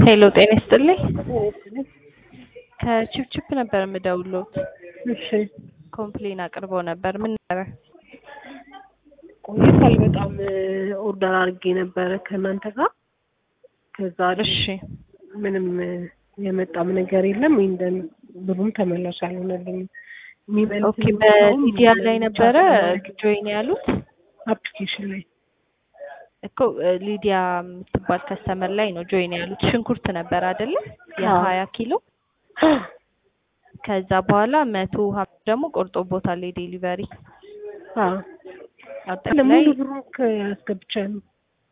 ሄሎ ጤና ይስጥልኝ። ከቺፕቺፕ ነበር የምደውልዎት። እሺ ኮምፕሌን አቅርበው ነበር። ምን ነበረ? ቆይቷል በጣም ኦርደር አድርጌ ነበረ ከእናንተ ጋር ከዛ እሺ ምንም የመጣም ነገር የለም። ይንደን ብሩም ተመላሽ አልሆነልኝም። ኦኬ በሚዲያ ላይ ነበረ ጆይን ያሉት አፕሊኬሽን ላይ እኮ ሊዲያ የምትባል ከስተመር ላይ ነው ጆይን ያሉት። ሽንኩርት ነበር አይደለ? የሀያ ኪሎ ከዛ በኋላ መቶ ሀምሳ ደግሞ ቆርጦቦታል የዴሊቨሪ አጠቃላይ ሙሉ ብሩን አስገብቻለሁ።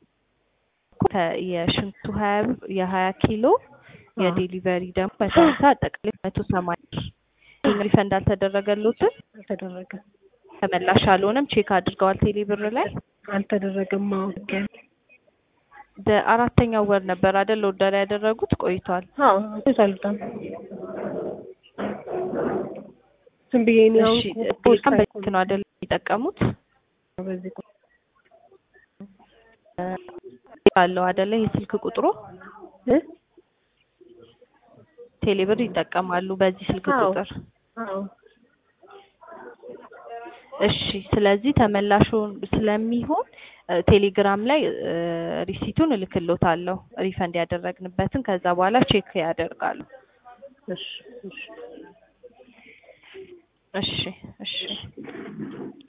የሽንኩርቱ ሀያ ብር የሀያ ኪሎ የዴሊቨሪ ደግሞ መቶ ሀምሳ አጠቃላይ መቶ ሰማንያ ብር። ይህን ሪፈንድ አልተደረገልዎትም? አልተደረገም ተመላሽ አልሆነም። ቼክ አድርገዋል ቴሌ ብር ላይ አልተደረገም። አዎ በአራተኛው ወር ነበር አይደል ኦርደር ያደረጉት? ቆይቷል። አዎ ቆይቷል በጣም ዝም ብዬ እኔ አሁን እሺ ቴሌግራም በስልክ ነው አይደል የሚጠቀሙት? በዚህ ቁ- አለው አይደለ የስልክ ቁጥሩ እ? ቴሌብር ይጠቀማሉ በዚህ ስልክ አዎ። ቁጥር። አዎ እሺ ስለዚህ ተመላሹ ስለሚሆን እ፣ ቴሌግራም ላይ እ፣ ሪሲቱን እልክሎታለሁ ሪፈንድ ያደረግንበትን ከዛ በኋላ ቼክ ያደርጋሉ። እሺ እሺ እሺ እሺ